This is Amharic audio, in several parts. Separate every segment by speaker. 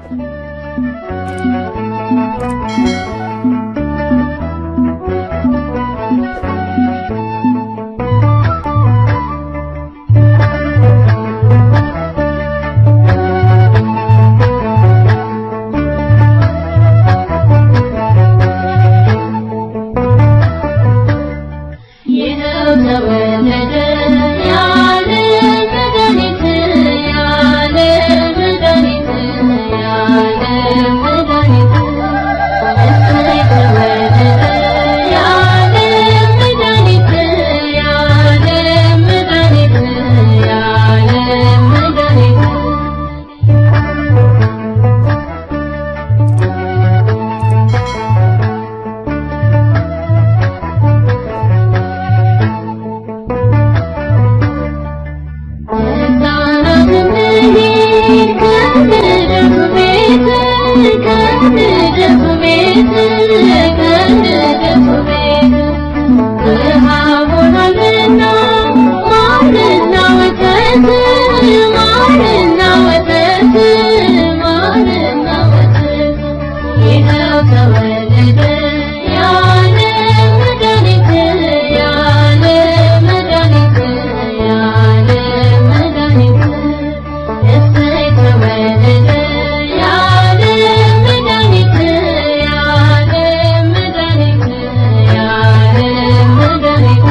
Speaker 1: ይኸው ተወለደ ያለ መድኃኒት ያለ መድኃኒት ያለ መድኃኒት እሰይ ተወለደ ያለ መድኃኒት ያለ መድኃኒት ያለ መድኃኒት ተወለደ ያለ መድኃኒት ያለ መድኃኒት ያለ መድኃኒት እሰይ ተወለደ ያለ መድኃኒት ያለ መድኃኒት ያለ መድኃኒት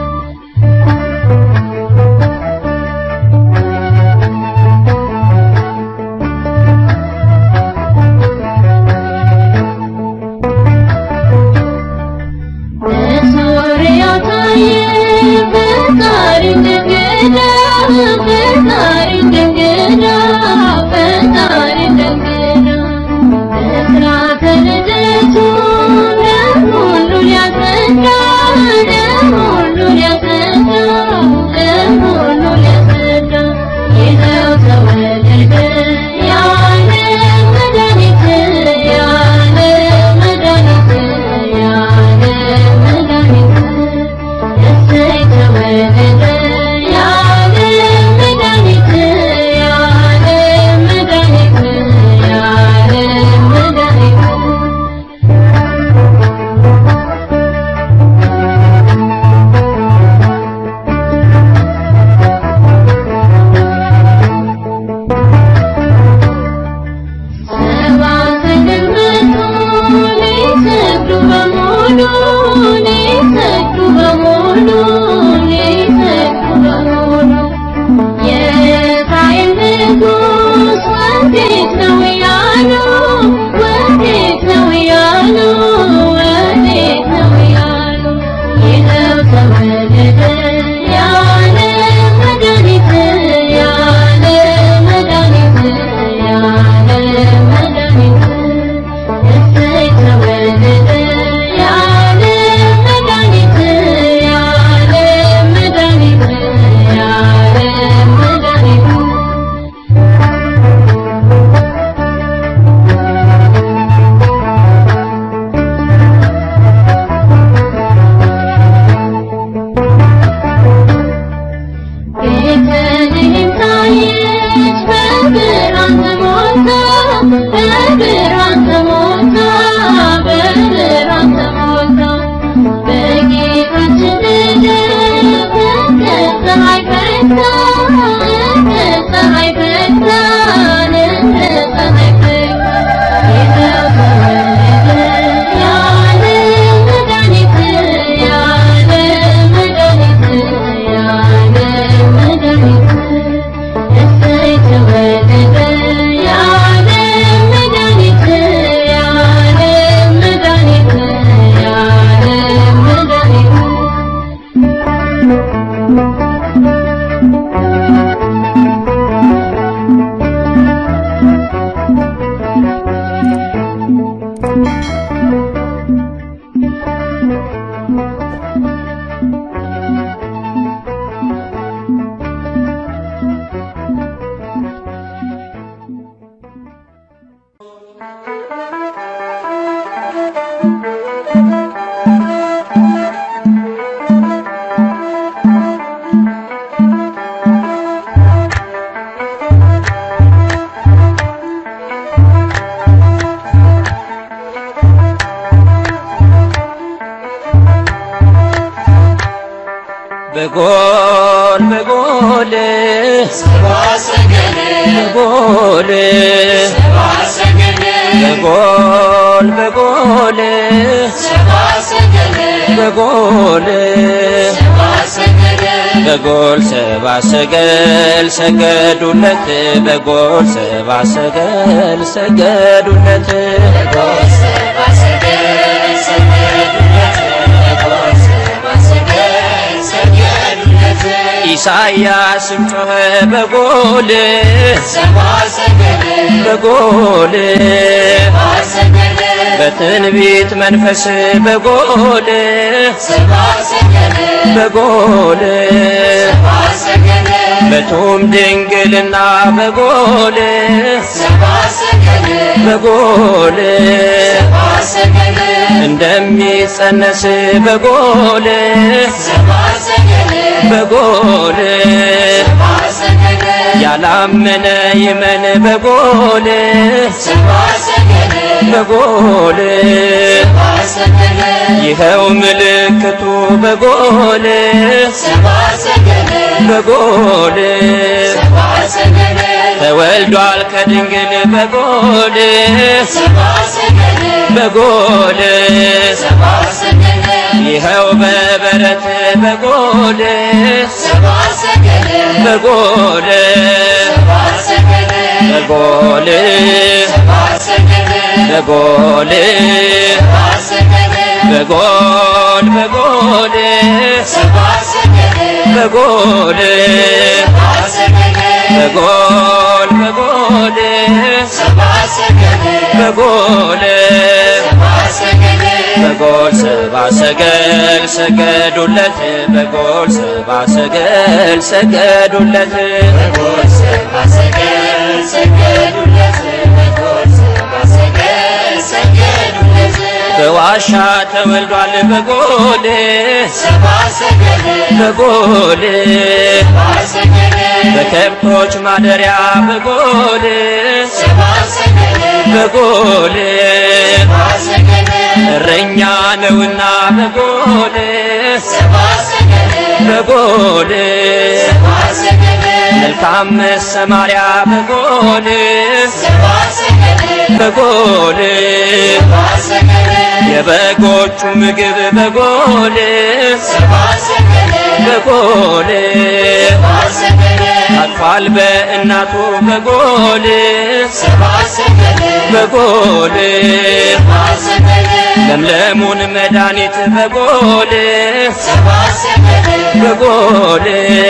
Speaker 1: በሶርያ ታየ ፈጣሪ እንደገና ፈጣሪ እንደገና ፈጣሪ እንደገና በስርዓተ ልደቱ ለሁሉ ሊያስረዳ ለሁሉ ሊያስረዳ ለሁሉ ሊያስረዳ ይኸው ተወለደ ያለ መድኃኒት ያለ መድኃኒት ያለ መድኃኒት እሰይ ተወለደ ያለ መድኃኒት ያለ መድኃኒት ያለ መድኃኒት ሰባት ግንበቱ ሊሰግዱ በሙሉ ሊሰግዱ በሙሉ ሊሰግዱ በሙሉ የእስራኤል ንጉሥ ወዴት ነው እያሉ ወዴት ነው እያሉ ወዴት ነው እያሉ ይኸው ተወለደ ያለ መድኃኒት ያለ መድኃኒት ያለ መድኃኒት እሰይ ተወለደ ያለ መድኃኒት ያለ መድኃኒት ያለ መድኃኒት ቤተልሔም ታየች በብርሃን ተሞልታ በብርሃን ተሞልታ በብርሃን ተሞልታ በጌታችን ልደት እንደ ፀሐይ ፈክታ እንደ ፀሐይ ፈክታ እንደ ፀሐይ ፈክታ ይኸው ተወለደ ያለ መድኃኒት ያለ መድኃኒት ያለ መድኃኒት እሰይ ተወለደ ያለ መድኃኒት ያለ መድኃኒት ያለ መድኃኒት
Speaker 2: በጎል በጎል በጎል በጎል በጎል በጎል በጎል ሰባ ሰገል ሰገዱለት በጎል ሰባ ሰገል ሰገዱለት ኢሳያስም ጮኸ በጎል በጎል በትንቢት መንፈስ በጎል በጎል በቱም ድንግልና በጎል በጎል እንደሚጸነስ በጎል በጎል ያላመነ ይመን በጎል በጎል ይኸው ምልክቱ በጎል በጎል ተወልዷል ከድንግል በጎል በጎል ይኸው በበረት በጎል በጎል በጎል በጎል በጎል በጎል በጎል በጎል በጎል በጎል በጎል ሰባ ሰገል ሰገዱለት በጎል ሰባ ሰገል ሰገዱለት በዋሻ ተወልዷል በጎል በጎል በከብቶች ማደሪያ በጎል በጎል እረኛ ነውና በጎል በጎል መልካም መሰማሪያ በጎል በጎል የበጎቹ ምግብ በጎል በጎል አቅፏል በእናቱ በጎል በጎል ለምለሙን መድኃኒት በጎል በጎል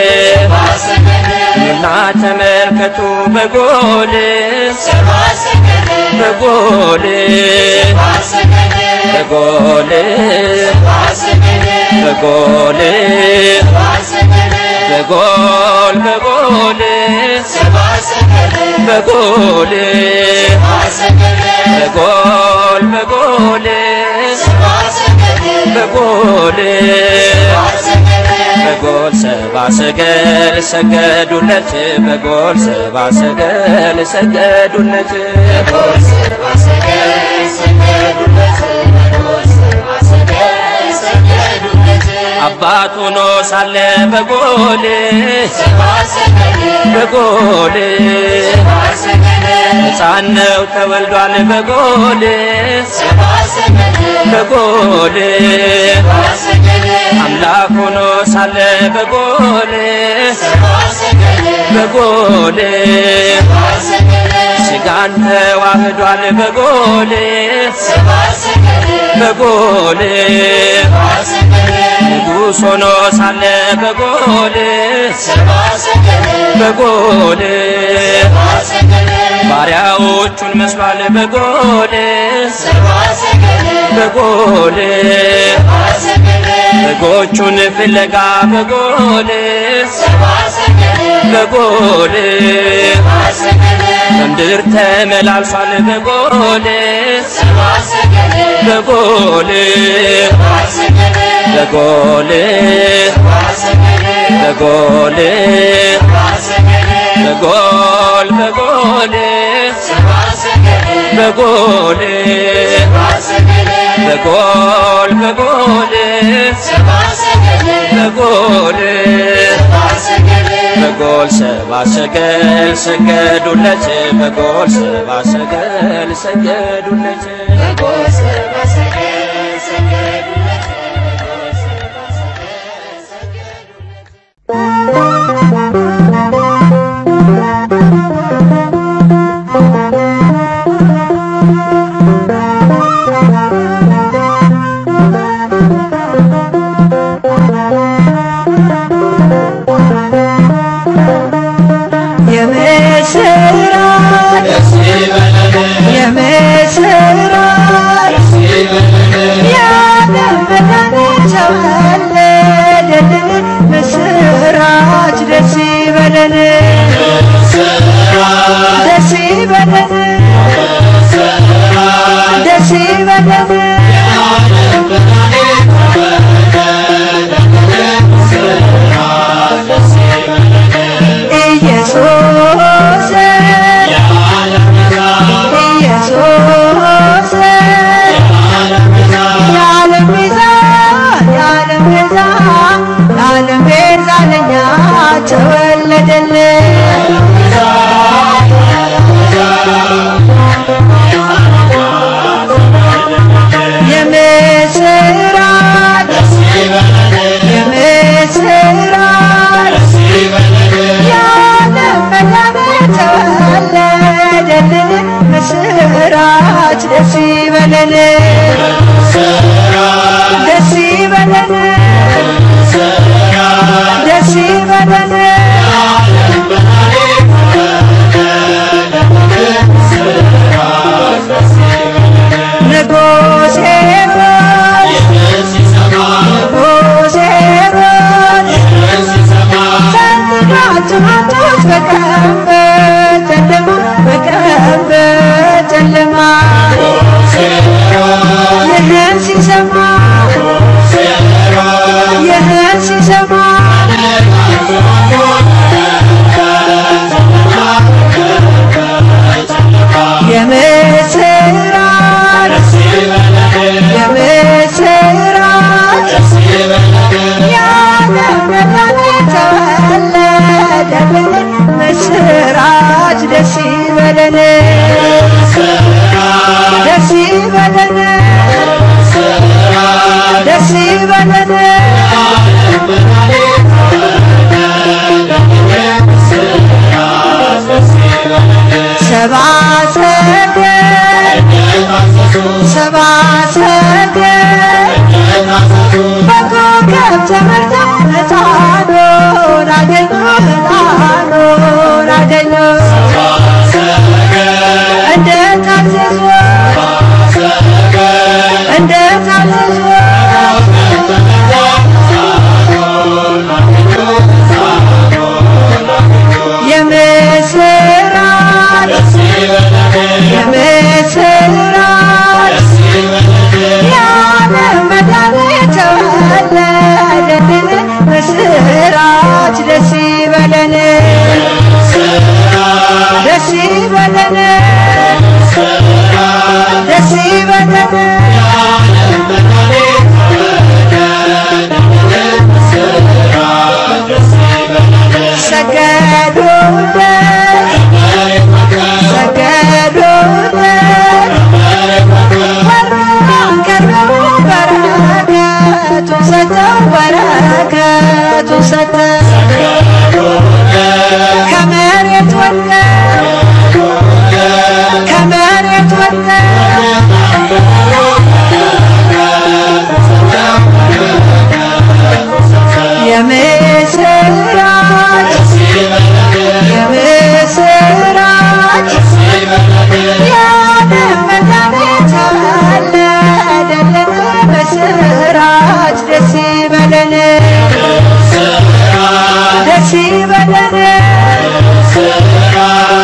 Speaker 2: ኑና ተመልከቱ በጎል በጎል በጎል በጎል በጎል በጎል በጎል በጎል በጎል በጎል በጎል ሰባ ሰገል ሰገዱለት በጎል ሰባ ሰገል ሰገዱለት አባት ሆኖ ሳለ በጎል በጎል ሕፃን ነው ተወልዷል በጎል በጎል አምላክ ሆኖ ሳለ በጎል በጎል ሥጋን ተዋህዷል በጎል በጎል ንጉሥ ሆኖ ሳለ በጎል በጎል ባሪያዎቹን መስሏል በጎል በጎል በጎቹን ፍለጋ በጎል በጎል በምድር ተመላልሷል በጎል በጎል በጎል በጎል በጎል በጎል በጎል በጎል በጎል በጎል በጎል ሰባ ሰገል ሰገዱለት በጎል ሰባ ሰገል ሰገዱለት
Speaker 3: የምስራች የምስራች ያለመድኃኒት ተወለደልን ምስራች ደስ ይበለን ደስ ይበለን ደስ ይበለን ኢየሱስ ኢየሱስ የዓለም ቤዛ የዓለም ቤዛ የዓለም ቤዛ ለኛ ተወለደልን የምስራች የምስራች የዓለም መድኃኒት ተወለደልን ምስራች ደስ ይበለን ደስ ይበለን ደስ ይበለን ንጉሥ ሄሮድስ ንጉሥ ሄሮድስ ፈንድቃችኋቸውት በቀን በጨለማ በቀን በጨለማ ይህን ሲሰማ ይህን ሲሰማ የምስራች የምስራች የዓለም መድኃኒት ተወለደልን ምስራች ደስ ይበለን ደስ ይበለን ደስ ይበለን ሰባ ሰገል ሰባ ሰገል በኮከብ ተመርተው ሕፃኑን አገኙ ሕፃኑን አገኙ እንደ ታዘዙ እንደ ታዘዙ የምስራች የምስራች የዓለም መድኃኒት ተወለደልን ምስራች ደስ ይበለን ደስ ይበለን ደስ ይበለን ሰገዱለት ሰገዱለት ወርደው ቀርበው በረከቱን ሰጠው በረከቱን ሰጠው ከመሬት ወድቀው ከመሬት ወድቀው የምስራች የምስራች የዓለም መድኃኒት ተወለደልን ምስራች ደስ ይበለን ደስ ይበለን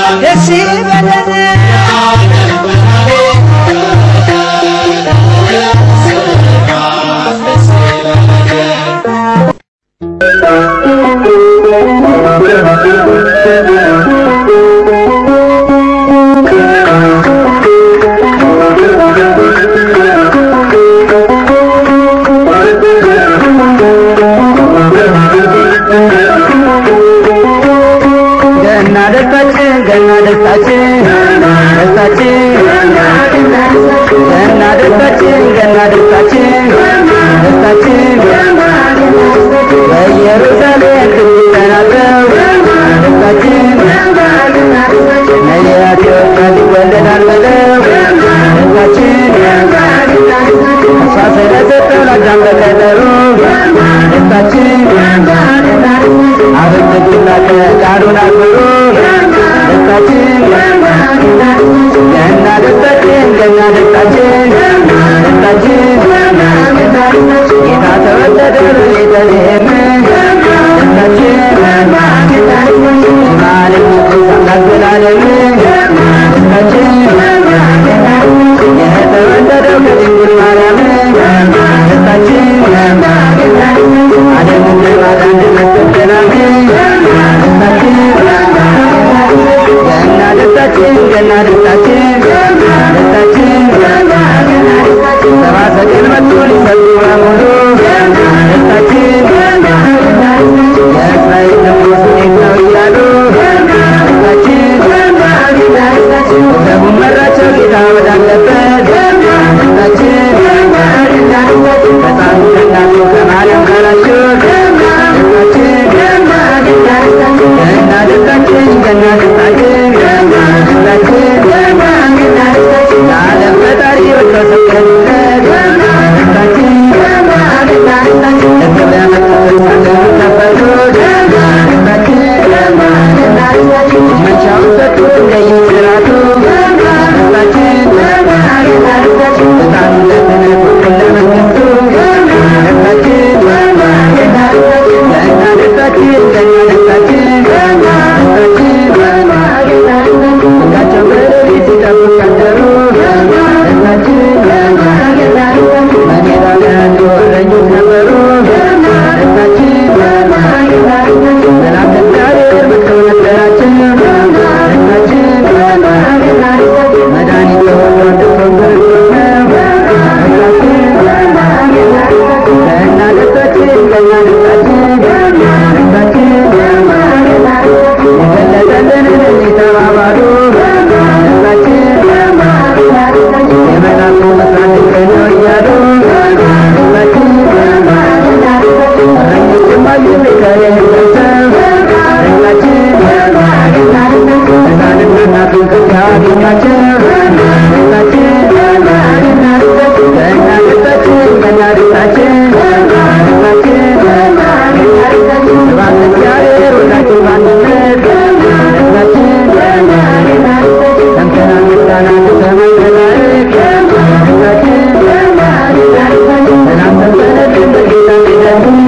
Speaker 3: ደስታችን ገና ደስታችን ገና ደስታችን ደስታችን በኢየሩሳሌም ትንቢት ተናግረው ደስታችን ነቢያት ይወጣል ይወለዳል ብለው ደስታችን ተስፋ ስለሰጠው ለአዳም በቀጠሮ ደስታችን አበጀላከ ቃሉን አክብሮ ደስታችን ገና ደስታችን ገና ደስታችን ደስታችን ጌታ ተወለደ በቤተልሔም ደስታችን የማለት ንጉሥ አምላክ ዘላለም ደስታችን የተወለደው ከድንግል ማርያም ደስታችን ዓለምን ለማዳን ለመሰጠናም ደስታችን ገና ደስታችን ገና ደስታችን ደስታችን ሰባ ሰገል መጡ ሊሰጡ በሙሉ ደስታችን የእስራኤል ንጉሥ እንዴት ነው እያሉ ደስታችን ሰቡን መራቸው ጌታ ወዳለበት ደስታችን ሕፃኑ ከእናቱ ከማርያም ጋራቸው ደስታችን ገና ደስታችን ገና ደስታችን ደስታችን ለዓለም ፈጣሪ ወጥቶ ሰገዱለት ደስታችን ለገበያ መጡትን ሳገሩት ነበሩ ደስታችን መንሻውን ሰጡ እንደየስራቱ ደስታችን ሕፃኑ ለክህነት ወጡን ለመንግሥቱ ደስታችን ገና ደስታችን ገና ደስታችን ደስታችን ሁላቸው በሌሊት ሲጠብቁ ያደሩ ደስታችን በሜዳ ላይ ያሉ እረኞች ነበሩ ደስታችን መልአከ እግዚአብሔር መጥተው ነገራቸው ደስታችን መድኃኒት ተወልዶ እንድትሆን ክርስቶስ ነው ደስታችን ገና ደስታችን ገና ደስታችን ደስታችን የገለጠልንን እኒህ ተባባሉ ደስታችን የመላኩ መስራት ድንቅ ነው እያሉ ደስታችን እረኞችም አዩ ሚካኤልን ገብተው ደስታችን ሕፃንና እናቱን ከዚያ አገኟቸው ደስታችን ገና ደስታችን ገና ደስታችን ደስታችን ስብሐት እግዚአብሔር ወላዲተ በአንድነት ደስታችን ሰምተና ምስጋና ከሰማይ መላእክት ደስታችን ሰላም ሰንበለልን በጌታ ፊደልን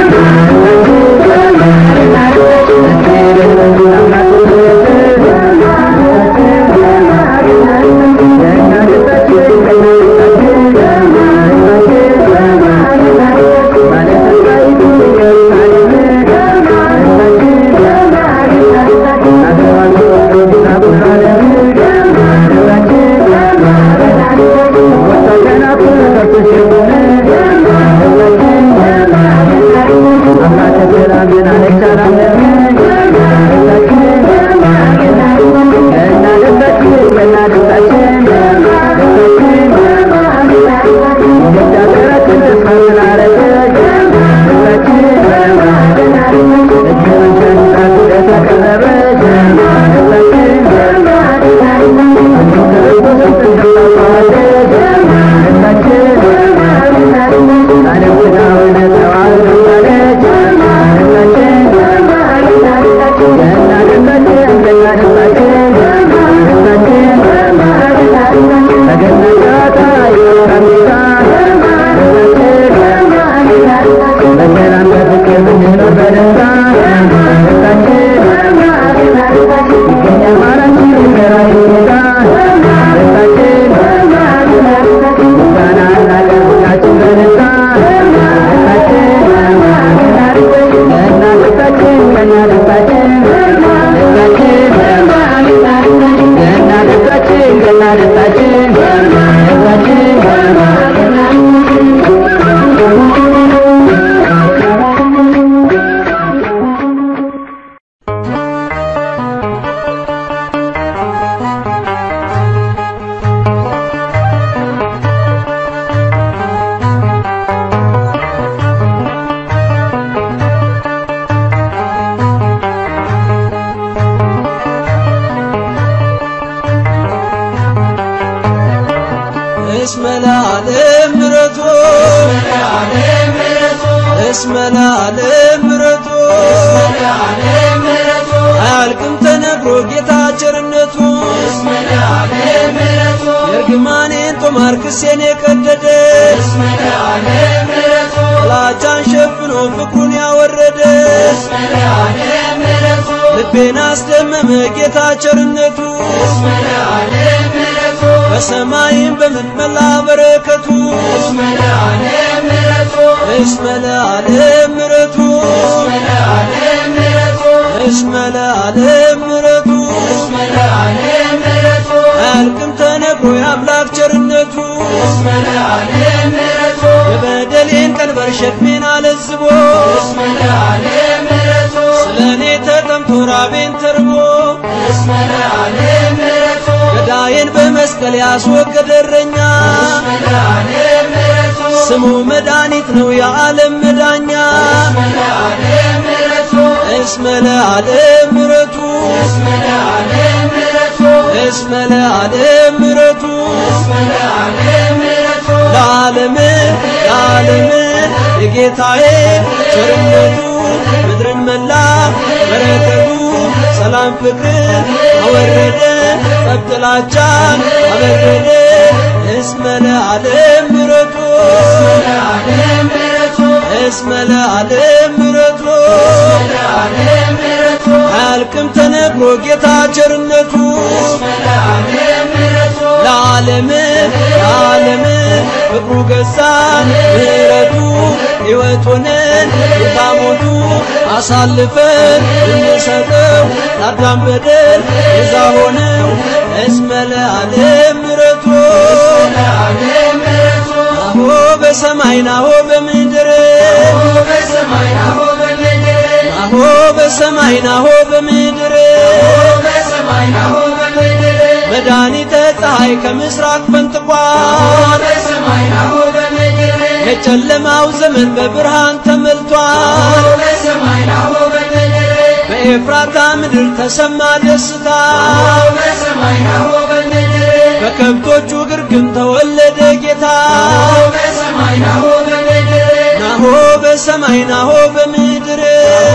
Speaker 3: በሰላም በፍቅር ብንኖር በደስታ ደስታችን ይገኛል ማራችን ራይ ጌታ ደስታችን ምስጋና እናቀርብ ሁላችን በደስታ ደስታችን ገና ደስታችን ገና ደስታችን ደስታችን ገና ደስታችን ገና ደስታችን ደስታችን
Speaker 4: እስመ ለዓለም ምሕረቱ እስመ ለዓለም ምሕረቱ አያልቅም ተነግሮ ጌታ ቸርነቱ የእርግማኔን ጦማር ክሴን የቀደደ ጥላቻን ሸፍኖ ፍቅሩን ያወረደ ልቤን አስደመመ ጌታ ቸርነቱ በሰማይም በምን መላ በረከቱ እስመ ለዓለም ምሕረቱ እስመ ለዓለም ምሕረቱ አያልቅም ተነግሮ የአምላክ ቸርነቱ የበደሌን ቀንበር ሸክሜን አለዝቦ ስለ እኔ ተጠምቶ ራቤን ተርቦ ገዳዬን በመስቀል ያስወገደ እረኛ ስሙ መድኃኒት ነው የዓለም መዳኛ እስመ ለዓለም ምሕረቱ እስመ ለዓለም ምሕረቱ ለዓለም ለዓለም የጌታዬ ቸርነቱ ምድርን መላ በረከቱ ሰላም ፍቅርን አወረደ ጠብጥላቻን አበረደ እስመ ለዓለም ምሕረቱ እስመ ለዓለም ምሕረቱ አያልቅም ተነግሮ ጌታ ቸርነቱ ለዓለም ለዓለም ፍቅሩ ገዛን ምሕረቱ ሕይወት ሆነን ጌታ ሞቱ አሳልፈን እንሰጠው ለአዳም በደል ቤዛ ሆነው እስመ ለዓለም ምሕረቱ ናሆ በሰማይ ናሆ በምድር ናሆ በሰማይ ናሆ በምድር መድኃኒተ ፀሐይ ከምስራቅ ፈንጥቋል የጨለማው ዘመን በብርሃን ተመልቷል በኤፍራታ ምድር ተሰማ ደስታ በከብቶቹ ግርግም ተወለደ ጌታ ናሆ በሰማይ ናሆ በምድር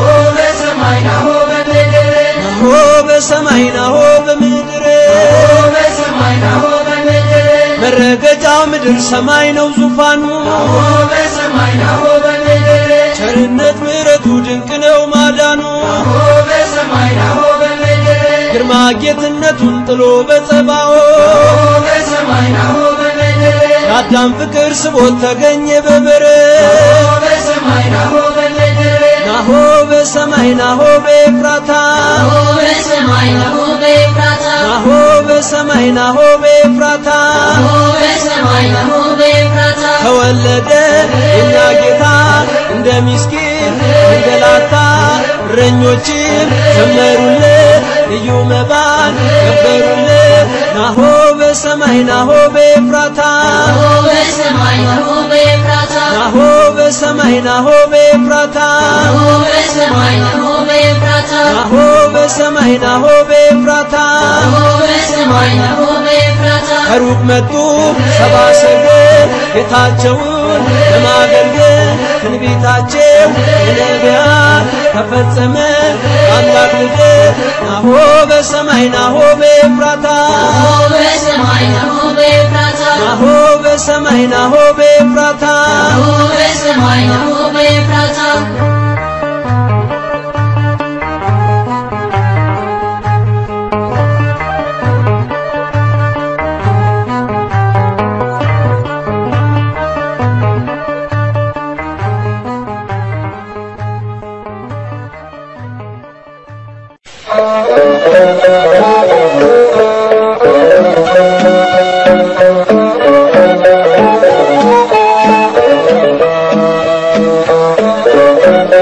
Speaker 4: ናሆ በሰማይ ናሆ በምድር መረገጫው ምድር ሰማይ ነው ዙፋኑ ቸርነት ምሕረቱ ድንቅ ነው ማዳኑ ግርማ ጌትነቱን ጥሎ በጸባኦ የአዳም ፍቅር ስቦት ተገኘ በበረት ናሆ በሰማይ ናሆ በኤፍራታ
Speaker 1: በሰማይ ናሆ በኤፍራታ
Speaker 4: ናሆ በሰማይ ናሆ በኤፍራታ
Speaker 1: በሰማይ ናሆ በኤፍራታ
Speaker 4: ተወለደ የኛ ጌታ እንደ ምስኪን እንገላታ እረኞችም ዘመሩለት ልዩ መባን ገበሩለት ናሆ በሰማይ ናሆ በኤፍራታ
Speaker 1: በሰማይ ናሆ በኤፍራታ
Speaker 4: ናሆ በሰማይ ናሆ በኤፍራታ
Speaker 1: በሰማይ ናሆ በኤፍራታ
Speaker 4: ናሆ በሰማይ ናሆ በኤፍራታ
Speaker 1: በሰማይ ናሆ በኤፍራታ
Speaker 4: ከሩቅ መጡ ሰባ ሰገል ጌታቸውን ለማገልገል ትንቢታቸው የነቢያት ተፈጸመ አምላክ ልደት ናሆ በሰማይ ናሆ በኤፍራታ
Speaker 1: በሰማይ ናሆ በኤፍራታ
Speaker 4: ናሆ በሰማይ ናሆ በኤፍራታ
Speaker 1: በሰማይ ናሆ በኤፍራታ
Speaker 3: Thank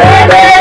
Speaker 3: በደል